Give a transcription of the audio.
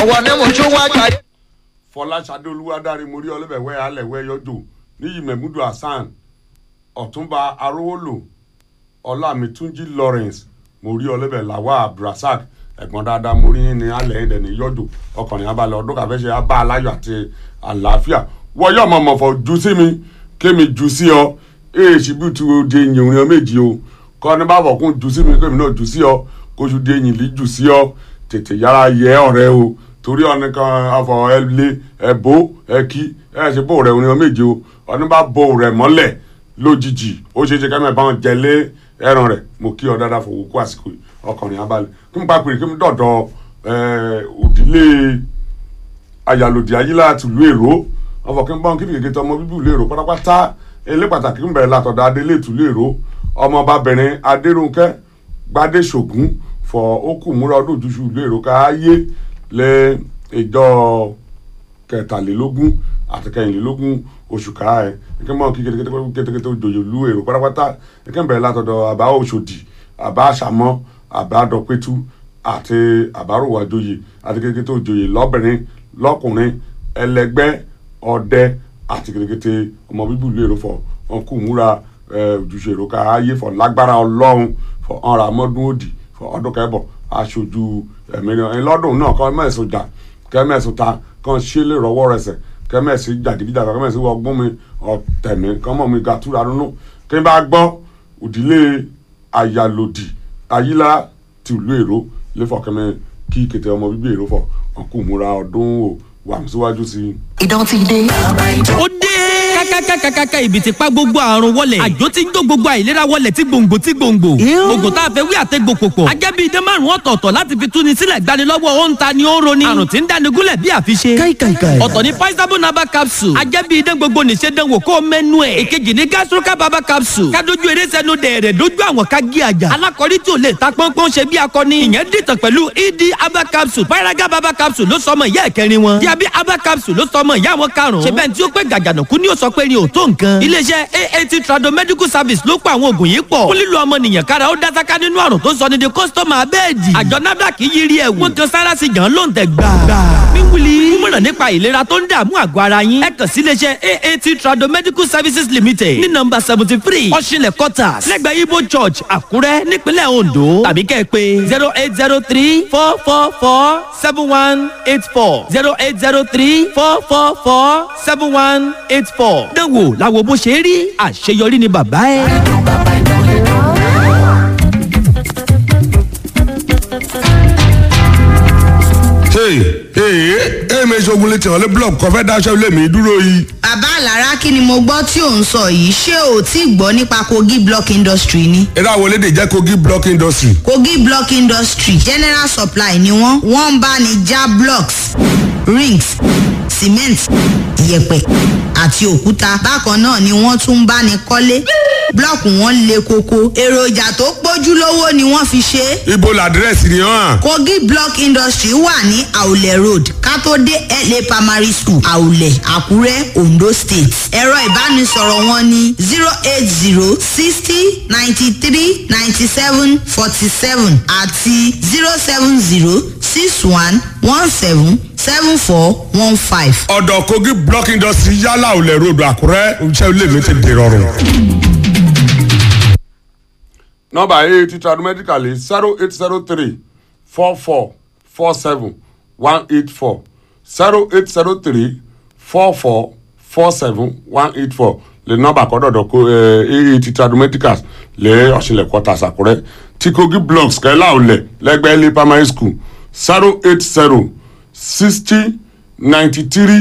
ọwọ́ ni mo tún wá jayé. fọláṣadé olúwadárí mórí ọlẹ́bẹ̀wẹ́ alẹ́wẹ́ yọjò níyì mẹ́múdù hasan ọ̀túnba arówólò ọlámìtúnjì lawrence mórí ọlẹ́bẹ̀ làwà abdulrasaq ẹ̀gbọ́n dáadáa mórí yín ní alẹ́ ẹ̀dẹ̀ ní yọjò ọkùnrin abalẹ̀ ọdún kàfẹ́ ṣe abá aláyọ̀ àti àlàáfíà wọ́yọ̀ mọ̀mọ́fọ́ ju sí mi kémi ju sí ọ èèṣì bí tu di eyín òrin méjì o kọ́ ní bá bọ̀ kún ju sí mi kémi náà ju sí ọ kóṣù di eyín lì jù sí ọ tètè yára yẹ ọ̀rẹ́ o torí ọ̀nì kan afọ ẹlẹ ẹbó ẹkí ẹ ṣe bó rẹ orin méje o ọ̀nì bá bó rẹ mọ́lẹ̀ lójijì ó ṣe é ṣe kẹ́mẹ́ bá wọn jẹlé ẹran rẹ̀ mo kí ọ dáadáa fowó kó àsìkò yìí ọkùnrin abalẹ̀ kí n bá pèrè kí n dọ̀dọ̀ òdílé ayàlòdì ayílá tìlú èrò ọfọ kí n bọ́n kí nìkéké tọmọ bíbí ìlú èrò pátápátá ilé pàtàkì ń bẹ̀rẹ̀ látọ̀dọ̀ adélé ìtìlú èrò ọmọbabìnrin adérúnkẹ́ gbadé ṣògùn fọ okùn múra ọdún ojúṣu ìlú èrò káyé lé ìjọ kẹtàlélógún àti kẹyìnlélógún oṣù káà ẹ kí n bọ́n kí kétékété òjòyè ìlú èrò pátápátá kí n bẹ̀rẹ̀ látọ̀dọ̀ àbá òṣòdì àbá àṣàmọ́ àbá dọ̀pẹ́tù àti àbáròwájòyè àti kétékété òjòyè lọ́bìnrin lọ́kùnrin ẹlẹgbẹ́ ọdẹ àti kétékété ọmọ bíbí ìlú èrò fọ wọn kú múra ojúṣe èrò ká ayé fọ lágbára ọlọ́run fọ ọ̀rọ̀ àmọ́dún òdì fọ ọdún kẹbọ aṣojú ẹ̀mẹ́rin lọ́dún náà kọ́ mẹ́sùn jà kẹ́mẹ́sùn ta kàn ṣe lè rọwọ́ rẹsẹ̀ kẹ́mẹ́sì jàgídíjàgà kẹ́mẹ́sì ọgbọ́n mi ọ̀tẹ̀mí kọ́mọ mi gàtúrà nínú kí n bá gbọ́ òdìlé àyàlòdì ayílá tìlú èrò lẹ́fọ̀kẹ́mẹ́ kí kété ọmọ bíbí èrò fọ ọkùnrin múra ọdún o wà síwájú sí i. ìdán ti dé. ó dé kákákákákáká ibi tí pa gbogbo àrùn wọlẹ̀ àjò tí ń jó gbogbo àìlera wọlẹ̀ tí gbòǹgbò tí gbòǹgbò gbogbo tá a fẹ́ wí àtẹ́gbò pòpọ̀ ajẹ́ bíi idán márùn ọ̀tọ̀ọ̀tọ̀ láti fi túni sílẹ̀ gbani lọ́wọ́ ó ń ta ni ó ń roni àrùn tí ń dáni gúnlẹ̀ bí àfiṣe ọ̀tọ̀ ni paisabo naba capsule ajẹ́ bíi idán gbogbo nìṣe dánwò kó mẹ́nu ẹ̀ èkejì ni gastroca baba capsule kádojú eré sẹ́nu dẹ̀rẹ̀ dojú àwọn ká gé àjà alákọ̀rí tí ò lè ta pọ́npọ́n ṣe bí akọni ìyẹn dìtàn pẹ̀lú ed aba capsule paraga baba capsule ló sọmọ ìyá ẹ̀kẹrin wọn diabi aba capsule ló sọmọ ìyá wọn karùn-ún ṣe bẹ́ẹ̀ tí ó pẹ́ gàgànàkú ni ó sọ pé ni ò tó nǹkan. iléeṣẹ́ aat trado medical service ló pa àwọn oògùn yìí pọ̀. fún lílo ọmọnìyàn kára ó dásáká nínú àrùn tó sọ ní di kọ́sítọ́mà abẹ́ẹ̀dì. àjọ nafdac yí rí ẹ̀wù. wọ́n kan sára sí jàn ló ń tẹ̀ gbà. wíwúli mímọ̀ràn nípa ìlera tó ń dààmú àgọ́ ara yín. ẹ kàn sí iléeṣẹ́ aat trado medical services limited ní nọ́mbà seventy three ọ̀ṣinlẹ̀ quarters lẹ́gbẹ̀ẹ́ ibo church àkúrẹ́ nípínlẹ̀ ondo tàbí kẹ́ ẹ pé zero eight zero three four four four seven one eight four zero eight zero three four four four seven one eight four. dánwò làwọn bó ṣe rí àṣeyọrí ni bàbá ẹ. hey hey hey mi ṣogun létí ọ̀lẹ́ blọọkù kọfẹ́ daṣẹ́ ilé mi dúró yìí. bàbá àlàrá kí ni mo gbọ́ tí ò ń sọ yìí ṣé o tí ì gbọ́ nípa kogi block industry ni. eré àwọn elédè jẹ́ kogi block industry. kogi block industry general supply ni wọ́n wọ́n ń bá ní já blocks rings cement yẹ̀pẹ̀ àti òkúta bákan náà ni wọ́n tún ń bá ní kọ́lé blọọkù wọn le koko èròjà tó pójúlówó ni wọ́n fi ṣe é ibo làdírẹ́sì ni hàn. kogi block industry wà ní àwùlẹ̀ road kátó-dé la primary school àwùlẹ̀ àkúrẹ́ ondo state ẹ̀rọ ìbánisọ̀rọ̀ wọn ní zero eight zero sixty ninety three ninety seven forty seven àti zero seven zero six one one seven seven four one five. ọ̀dọ̀ kogi block industry yálà olè ròdù àkúrẹ́ iṣẹ́ ilé mi ti dè rọrùn. nọmba eight tradu medical is zero eight zero three four four four seven one eight four zero eight zero three four four four seven one eight four le nọmba kọdọdọ ko eight tradu medicals lè ọ̀ṣinlẹ̀ kọta sàkúrẹ́ tí kogi blocks kẹ́lá olẹ̀ lẹ́gbẹ̀ẹ́ lé primary school zero eight zero sixty ninety three